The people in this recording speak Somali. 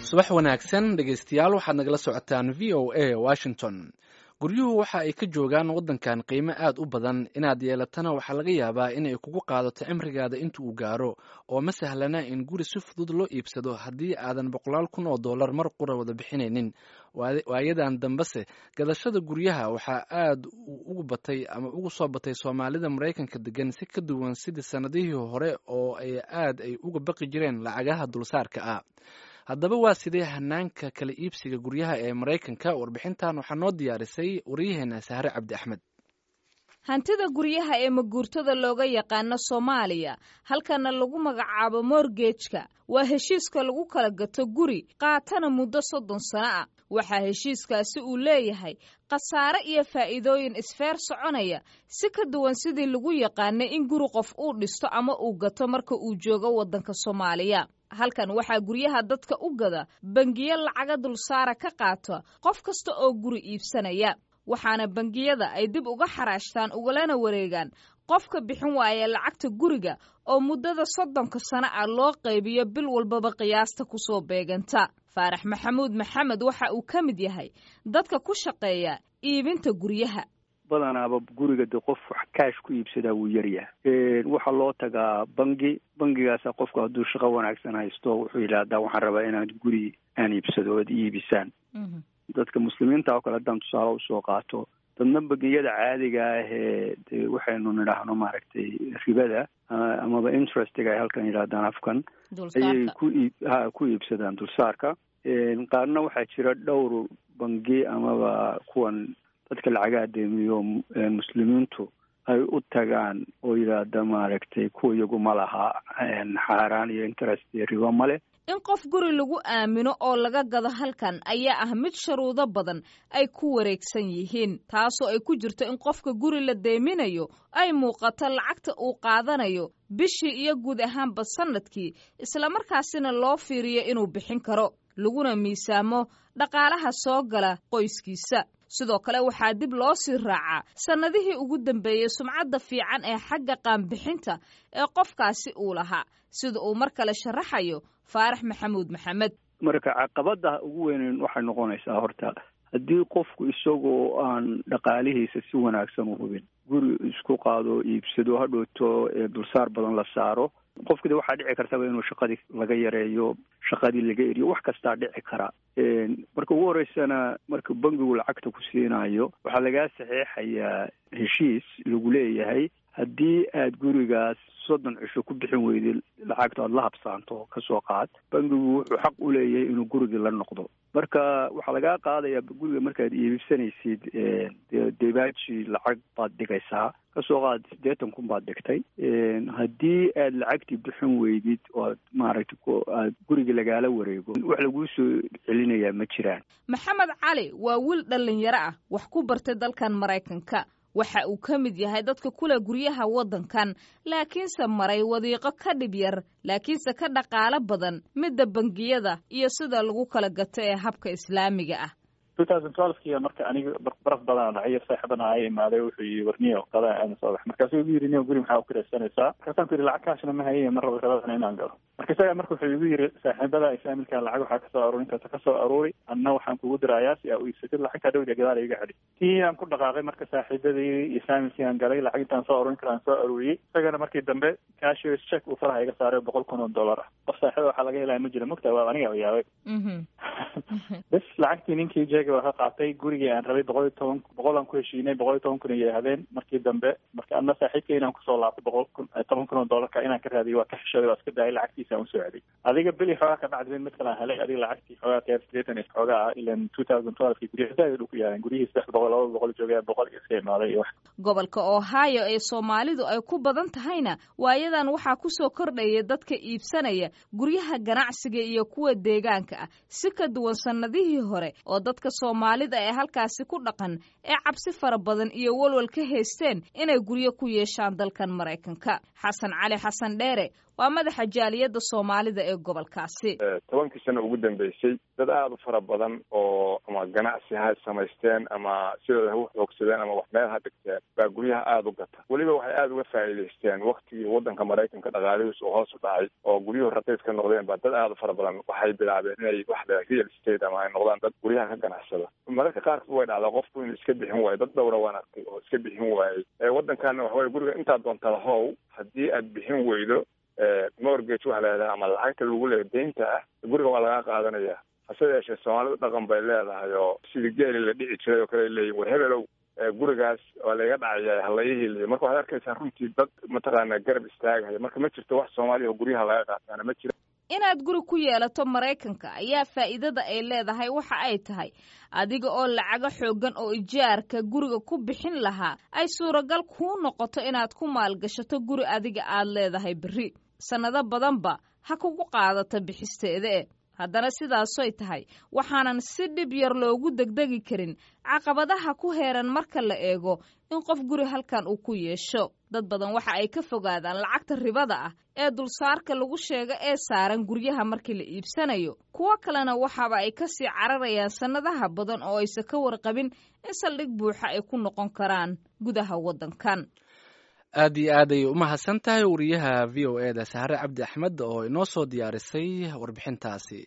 subax wanaagsan dhegaystayaal waxaad nagala socotaan v o a washington guryuhu waxa ay ka joogaan waddankan qiimo aad u badan inaad yeelatana waxaa laga yaabaa inay kugu qaadato cimrigaada inta uu gaaro oo ma sahlana in guri si fudud loo iibsado haddii aadan boqolaal kun oo dollar mar qura wada bixinaynin waayadan dambese gadashada guryaha waxaa aad ugu batay ama ugu soo batay soomaalida maraykanka degan si ka duwan sidii sannadihii hore oo ay aad ay uga baqi jireen lacagaha dulsaarka ah haddaba waa sidee hanaanka kala iibsiga guryaha ee maraykanka warbixintan waxaa noo diyaarisay waryaheena sahre cabdi axmed hantida guryaha ee maguurtada looga yaqaano soomaaliya halkana lagu magacaabo morgejka waa heshiiska lagu kala gato guri qaatana muddo soddon sano ah waxaa heshiiskaasi uu leeyahay khasaare iyo faa'iidooyin isfeer soconaya si ka duwan sidii lagu yaqaanay in guri qof uu dhisto ama uu gato marka uu joogo waddanka soomaaliya halkan waxaa guryaha dadka u gada bangiyo lacaga dulsaara ka qaata qof kasta oo guri iibsanaya waxaana bangiyada ay dib uga xaraashtaan ugalana wareegaan qofka bixin waaya lacagta guriga oo muddada soddonka sano ah loo qaybiyo bil walbaba qiyaasta kusoo beeganta faarax maxamuud maxamed waxa uu ka mid yahay dadka ku shaqeeya iibinta guryaha badanaaba guriga de qof wax kaash ku iibsadaa wuu yaryahay waxaa loo tagaa bangi bangigaasa qofku hadduu shaqo wanaagsan haysto wuxuu yidhaahdaa waxaan rabaa inaan guri aan iibsado oad iibisaan dadka muslimiinta oo kale haddaan tusaale usoo qaato dadna bangiyada caadiga ah ee de waxaynu nidhaahno maaragtay ribada amaba interestiga ay halkan yidhahdaan afkan ayay ku iib ha ku iibsadaan dulsaarka qaarna waxaa jira dhowr bangi amaba kuwan dadka lacagaha deemiyo muslimiintu ay u tagaan oo yidhaahda maaragtay kuwa iyagu ma laha xaaraan iyo interest iyo ribo male in qof guri lagu aamino oo laga gado halkan ayaa ah mid sharuudo badan ay ku wareegsan yihiin taasoo ay ku jirto in qofka guri la deeminayo ay muuqato lacagta uu qaadanayo bishii iyo guud ahaanba sannadkii islamarkaasina loo fiiriyo inuu bixin karo laguna miisaamo dhaqaalaha soo gala qoyskiisa sidoo kale waxaa dib loo sii raacaa sannadihii ugu dambeeyey sumcadda fiican ee xagga qaanbixinta ee qofkaasi uu lahaa sida uu mar kale sharaxayo faarax maxamuud maxamed marka caqabada ugu weyneyn waxay noqonaysaa horta haddii qofku isagoo aan dhaqaalihiisa si wanaagsan u hubin guri isku qaado iibsado hadhowto dulsaar badan la saaro qofkida waxaa dhici kartaba inuu shaqadii laga yareeyo shaqadii laga eriyo wax kastaa dhici kara marka ugu horeysana marka bangigu lacagta ku siinayo waxaa lagaa saxeexayaa heshiis lagu leeyahay haddii aad gurigaas soddon cisho ku bixin weyday lacagta aada la habsaanto kasoo qaad bangigu wuxuu xaq u leeyahay inuu gurigii la noqdo marka waxaa lagaa qaadayaa guriga markaad iibsanaysid debaaji lacag baad dhigaysaa kasoo qaad siddeetan kun baad dhigtay haddii aad lacagtii bixin weydid oo aad maaragtay aad guriga lagaala wareego wax laguu soo celinayaa ma jiraan maxamed cali waa wiil dhallinyaro ah wax ku bartay dalkan maraykanka waxa uu ka mid yahay dadka kule guryaha waddankan laakiinse maray wadiiqo ka dhib yar laakiinse ka dhaqaalo badan midda bangiyada iyo sida lagu kala gato ee habka islaamiga ah ki marka aniga baraf badan dhacay saaxiibana ay imaaday wuxuu yii warniyo qada aan soo bax markaasuu igu yiri niyo guri maxaa ukiraysanaysaa markaasaan ku yidhi lacag kaashna ma haye mar raba rabadana inaan galo marka isaga marka wuxuu igu yiri saaxiibada faamilka lacag waxaa kasoo aruurin karta kasoo aruuri anna waxaan kugu dirayaa si aa u iibsatid lacagtaa dhowda gadaal iga celi tii aan ku dhaqaaqay marka saaxiibadii iyo faamilkii aan galay lacag intaan soo aruurin kara aan soo aruuriyey isagana markii dambe cashiers check uu faraha iga saaray boqol kun oo dollar ah qof saaxiiba waxaa laga helaya ma jira mogta waa aniga yaabay bes lacagtii ninkii jeega waa ka qaatay gurigii aan rabay boqol iyo toban boqol aan ku heshiinay boqol iyo toban kun ayay ahdeen markii dambe marka adna saaxiibka inaan kusoo laabtay boqol kun toban kun oo dollarka inaan ka raadiyo waa ka xishooday waa iska daayay lacagtiisa aan usoo celiyay adiga beli xoogaa ka dhacday mid kale aan helay adiga lacagtii xoogaa keer sideetan is xoogaa ah ilan two thousand twelvekii guryaha zaaid dhow ku yaaleen guryihii saddex boqol laba boqol joogaya boqol iyo iska imaaday iyo wax gobolka ohio ee soomaalidu ay ku badan tahayna waayadan waxaa kusoo kordhaya dadka iibsanaya guryaha ganacsiga iyo kuwa deegaanka ah si ka duwan sannadihii hore oo dadka soomaalida ee halkaasi ku dhaqan ee cabsi fara badan iyo walwal ka haysteen inay guryo ku yeeshaan dalkan maraykanka xasan cali xasan dheere waa madaxa jaaliyadda soomaalida ee gobolkaasi tobankii sano ugu dambeysay dad aada u fara badan oo ama ganacsi ha samaysteen ama sidooda ha u xoogsadeen ama wax meel ha dhigteen baa guryaha aada u gata weliba waxay aada uga faa'iidaysteen waktigii waddanka maraykanka dhaqaalihiis uu hoos u dhacay oo guryuhu raqiis ka noqdeen baa dad aada u fara badan waxay bilaabeen inay wax le real estate ama ay noqdaan dad guryaha ka ganacsada mararka qaarkood way dhacdaa qofku inuu iska bixin waayo dad dhowra waan arkay oo iska bixin waayey waddankaana waxaway guriga intaad doonta lahow haddii aad bixin weydo mortgage waxa leedahay ama lacagta lagu leeya deynta ah guriga waa lagaa qaadanaya hase yeeshee soomaalidu dhaqan bay leedahay oo sidii geeli la dhici jiray oo kale ay leeyihin war hebelow gurigaas waa layga dhacaya halayahiliyo marka waxaad arkaysaa runtii dad mataqaana garab istaagaya marka ma jirto wax soomaaliya oo guryaha laga qaataana ma jira inaad guri ku yeelato maraykanka ayaa faa'iidada ay leedahay waxa ay tahay adiga oo lacago xooggan oo ijaarka guriga ku bixin lahaa ay suuragal kuu noqoto inaad ku maalgashato guri adiga aad leedahay berri sannado badanba ha kugu qaadato bixisteeda e haddana sidaasoy tahay waxaanan si dhib yar loogu degdegi karin caqabadaha ku heeran marka la eego in qof guri halkan uu ku yeesho dad badan waxa ay ka fogaadaan lacagta ribada ah ee dulsaarka lagu sheego ee saaran guryaha markii la iibsanayo kuwo kalena waxaaba ay ka sii cararayaan sannadaha badan oo aysan ka warqabin in saldhig buuxa ay ku noqon karaan gudaha waddankan aad iyo aad ayay u mahadsan tahay wariyaha v o e da sahre cabdi axmed oo inoo soo diyaarisay warbixintaasi